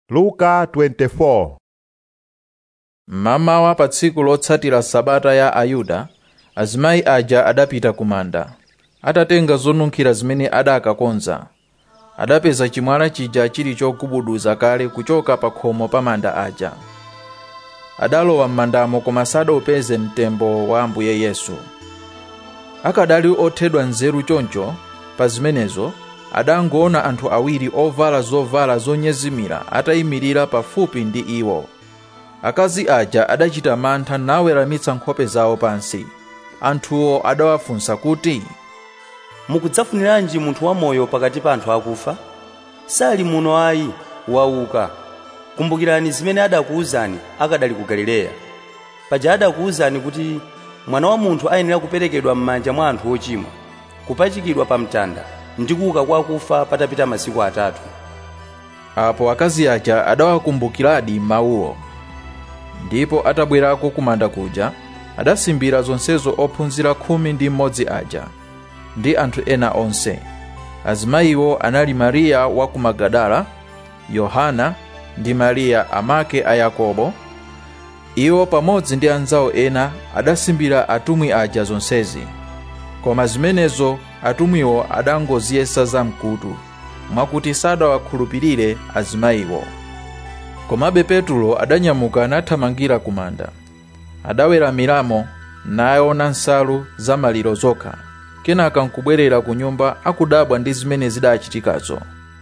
luka 24 mmamawa pa tsiku lotsatira sabata ya ayuda azimayi aja adapita ku manda atatenga zonunkhira zimene adakakonza adapeza chimwala chija chili chogubuduza kale kuchoka pa khomo pa manda aja adalowa m'mandamo koma sadaupeze mtembo wa ambuye yesu akadali othedwa nzeru choncho pa zimenezo adangoona anthu awiri ovala zovala zonyezimira atayimirira pafupi ndi iwo akazi aja adachita mantha naweramitsa nkhope zawo pansi anthuwo adawafunsa kuti mukudzafuniranji munthu wamoyo pakati pa anthu akufa sali muno ayi wauka kumbukirani zimene adakuwuzani akadali ku galileya paja adakuwuzani kuti mwana wa munthu ayenera kuperekedwa m'manja mwa anthu ochimwa kupachikidwa pa mtanda ndi kuuka kwa akufa patapita masiku atatu apo akazi aja adawakumbukiradi mawuwo ndipo atabwerako kumanda kuja adasimbira zonsezo ophunzira khumi ndi mmodzi aja ndi anthu ena onse azimayiwo anali mariya wa ku magadala yohana ndi mariya amake a yakobo iwo pamodzi ndi anzawo ena adasimbira atumwi aja zonsezi koma zimenezo atumwiwo adangoziyesa zamkutu mwakuti sadawakhulupirire azimayiwo komabe petulo adanyamuka nathamangira ku manda adaweramiramo naona nsalu za maliro zokha kenaka nkubwerera ku nyumba akudabwa ndi zimene zidachitikazo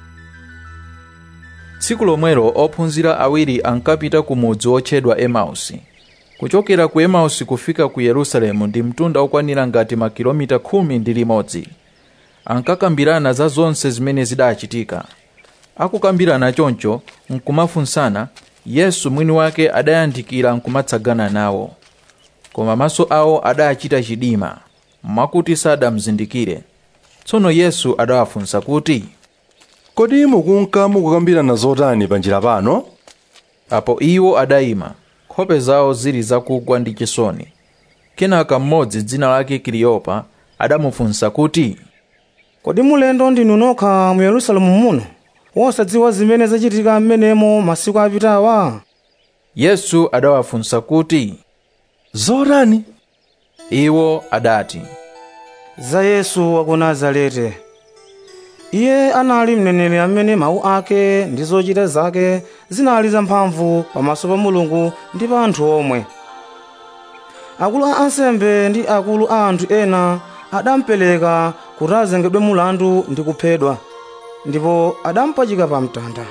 tsiku lomwelo ophunzira awiri ankapita ku mudzi wotchedwa emausi kuchokera ku emausi kufika ku yerusalemu ndi mtunda okwanira ngati makilomita khumi ndi limodzi ankakambirana za zonse zimene zidachitika akukambirana choncho nkumafunsana yesu mwini wake adayandikira nkumatsagana nawo koma maso awo adachita chidima mwakuti sadamzindikire tsono yesu adawafunsa kuti kodi mukunka mukukambirana zotani pa njira pano apo iwo adayima nkhope zawo zili zakugwa ndi chisoni kenaka mmodzi dzina lake kiliyopa adamufunsa kuti kodi mulendo ndinu nokha mu yerusalemu muno wosadziwa zimene zachitika m'menemo masiku apitawa yesu adawafunsa kuti zotani iwo adati za yesu wa ku nazareti iye anali mneneri amene mawu ake ndi zochita zake zinali zamphamvu pamaso pa mulungu ndi pa anthu omwe akulu a ansembe ndi akulu a anthu ena adamupereka kuti azengedwe mulandu ndi kuphedwa ndipo adampachika pa mtanda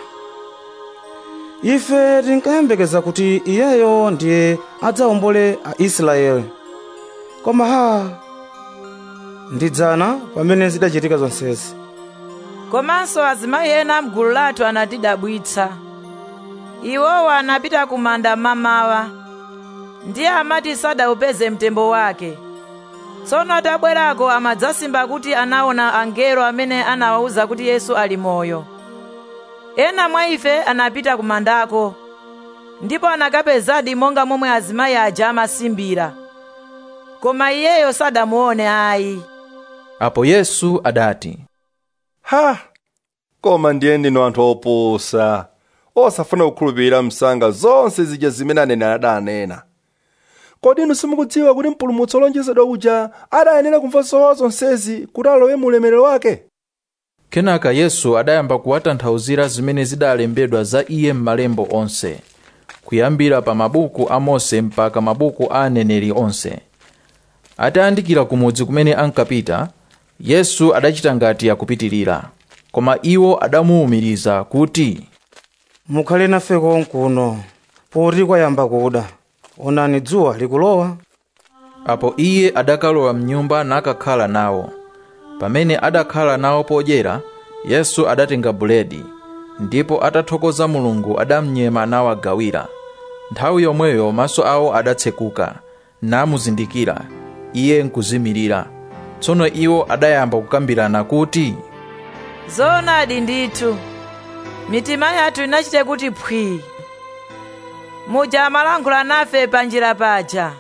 ife tinkayembekeza kuti iyeyo ndiye adzawombole aisraeli koma ha ndidzana pamene zidachitika zonsezi komanso azimayi ena mgulu lathu anatidabwitsa iwowa anapita ku manda mamawa ndiye amati sadaupeze mtembo wake tsono atabwerako amadzasimba kuti anaona angelo amene anawawuza kuti yesu ali moyo ena mwa ife anapita ku mandako ndipo anakapezadi monga momwe azimayi aja amasimbira koma iyeyo sadamuone ayi apo yesu adati ha koma ndiye ndinu anthu opusa osafuna kukhulupirira msanga zonse zija zimene aneneri adanena kodi inu simukudziwa kuti mpulumutsi olonjezedwa uja adayenera kumva zowawa zonsezi kuti alowe mu ulemerero wake kenaka yesu adayamba kuwatanthauzira zimene zidalembedwa za iye m'malembo onse kuyambira pa mabuku a mose mpaka mabuku a aneneri onse atayandikira ku mudzi kumene ankapita yesu adachita ngati akupitirira koma iwo adamuwumiriza kuti mukhale nafe konkuno poti kwayamba kuda onani dzuwa likulowa apo iye adakalowa mnyumba nakakhala nawo pamene adakhala nawo podyera yesu adatenga buledi ndipo atathokoza mulungu adamnyema nawagawira nthawi yomweyo maso awo adatsekuka namuzindikira iye nkuzimirira tsono iwo adayamba kukambirana kuti zoonadi ndithu mitima yathu inachite kuti phwii muja amalankhula nafe panjira paja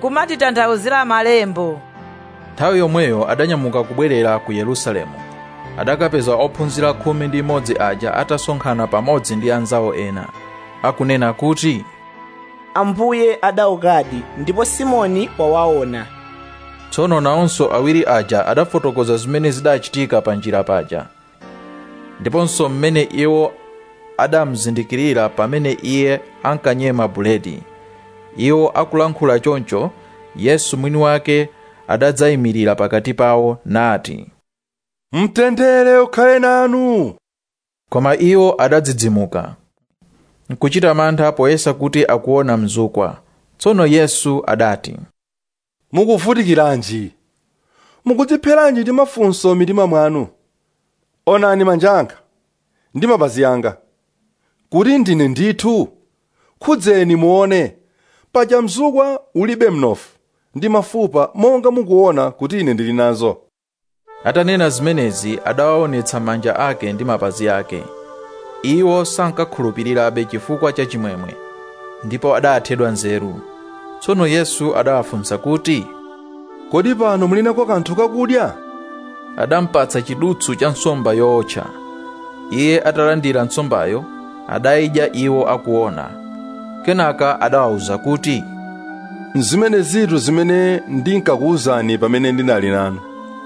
nkumatitanthauzira malembo nthawi yomweyo adanyamuka kubwerera ku yerusalemu adakapeza ophunzira khumi ndi imodzi aja atasonkhana pamodzi ndi anzawo ena akunena kuti ambuye adaukadi ndipo simoni wawaona tsono nawonso awiri aja adafotokoza zimene zidachitika pa njira paja ndiponso mmene iwo adamzindikirira pamene iye ankanyema buledi iwo akulankhula choncho yesu mwini wake adadzayimirira pakati pawo nati mtendere ukhale nanu koma iwo adadzidzimuka nkuchita mantha poyesa kuti akuona mzukwa tsono yesu adati mukuvutikiranji mukudzipheranji ndi mafunso mitima mwanu onani manja anga ndi mapazi anga kuti ndine ndithu khudzeni muone paja mzukwa ulibe mnofu ndi mafupa monga mukuona kuti ine ndili nazo atanena zimenezi adawaonetsa manja ake ndi mapazi ake iwo sankakhulupirirabe chifukwa cha chimwemwe ndipo adathedwa nzeru tsono yesu adawafunsa kuti kodi pano muli nako kanthu kakudya adampatsa chidutsu cha nsomba yootcha iye atalandira nsombayo adayidya iwo akuona kenaka adawawuza kuti zimene zitu zimene ndinkakuwuzani pamene ndinali nanu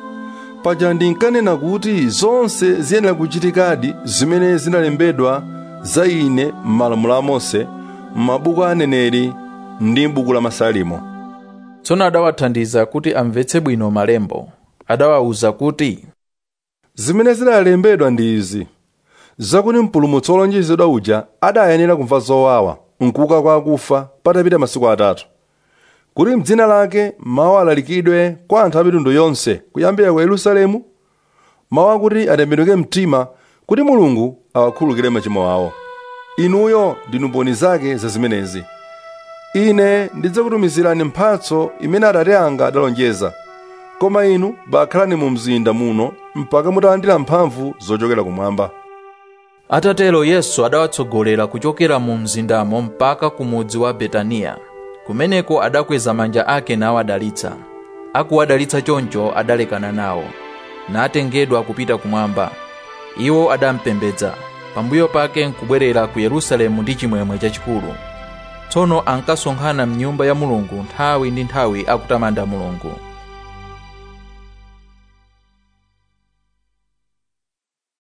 paja ndinkanena kuti zonse ziyenera kuchitikadi zimene zinalembedwa za ine m'malamulo a mose m'mabuku a aneneri ndi m'buku la masalimo tsono adawathandiza kuti amvetse bwino malembo adawawuza kuti zimene zinalembedwa ndi izi zakuti mpulumutsi wolonjezedwa uja adayenera kumva zowawa nkuuka kwa akufa patapita masiku atatu kuti mdzina lake mawu alalikidwe kwa anthu a mitundu yonse kuyambira ku yerusalemu mawu akuti atembenuke mtima kuti mulungu awakhululukire machimo awo inuyo ndinu mboni zake za zimenezi ine ndidzakutumizirani mphatso imene atate anga adalonjeza koma inu bakhalani mu mzinda muno mpaka mutalandira mphamvu zochokera kumwamba atatero yesu adawatsogolera kuchokera mu mzindamo mpaka ku mudzi wa betaniya kumeneko adakweza manja ake nawadalitsa akuwadalitsa choncho adalekana nawo natengedwa kupita kumwamba iwo adampembedza pambuyo pake nkubwerera ku yerusalemu ndi chimwemwe chachikulu tsono ankasonkhana mnyumba ya mulungu nthawi ndi nthawi akutamanda mulungu